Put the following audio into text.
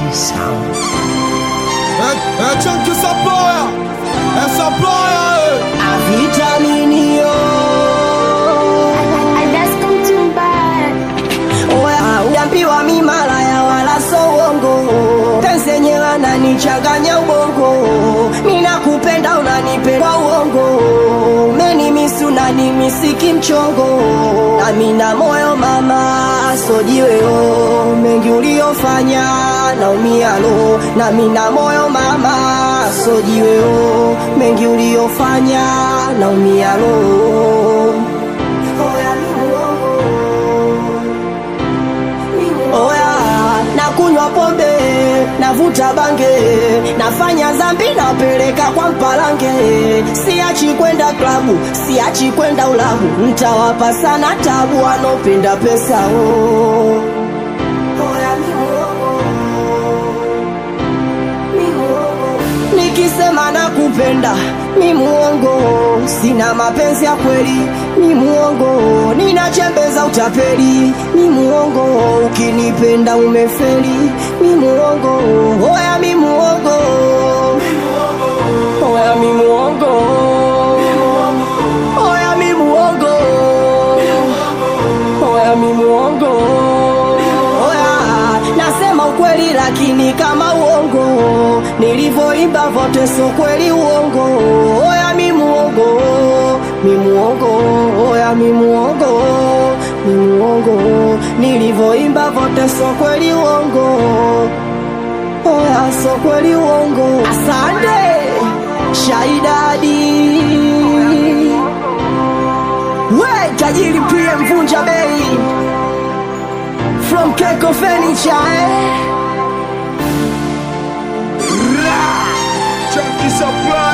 Sound. É, é tchan que essa ploia, essa ploia, é. A vitaminio Oya, uambiwa mi malaya wala so uongo Penzi ananichanganya ubongo Mina kupenda unanipenda uongo Umenimisi unanimisiki mchongo Na mina moyo mama sojiweo Mengi uliofanya naumia lo Na mina moyo mama sojiweo Mengi uliofanya naumia lo Oya, mi uongo Oya, nakunywa pombe, navuta bange, nafanya zambi, napeleka kwa mpalange. Siachi kwenda klabu, siachi kwenda ulabu, ntawapa sana tabu wanopenda pesa oh. Oya, mi muongo, mi muongo. Nikisema nakupenda mi muongo, sina mapenzi ya kweli mi muongo, ninachembeza utapeli mi muongo, ukinipenda umefeli mi muongo, oya mi muongo, oya mi muongo, oya mi muongo, oya mi muongo, oya nasema ukweli lakini kama uongo, nilivyoimba vote so kweli uongo, oya mi muongo, mi muongo, oya mi muongo, mi muongo, nilivyoimba vote so kweli uongo, oya so kweli uongo. Asante Shaidadi, we tajiri pia mvunja bei from Keko Furniture eh? Tchan que essa ploia.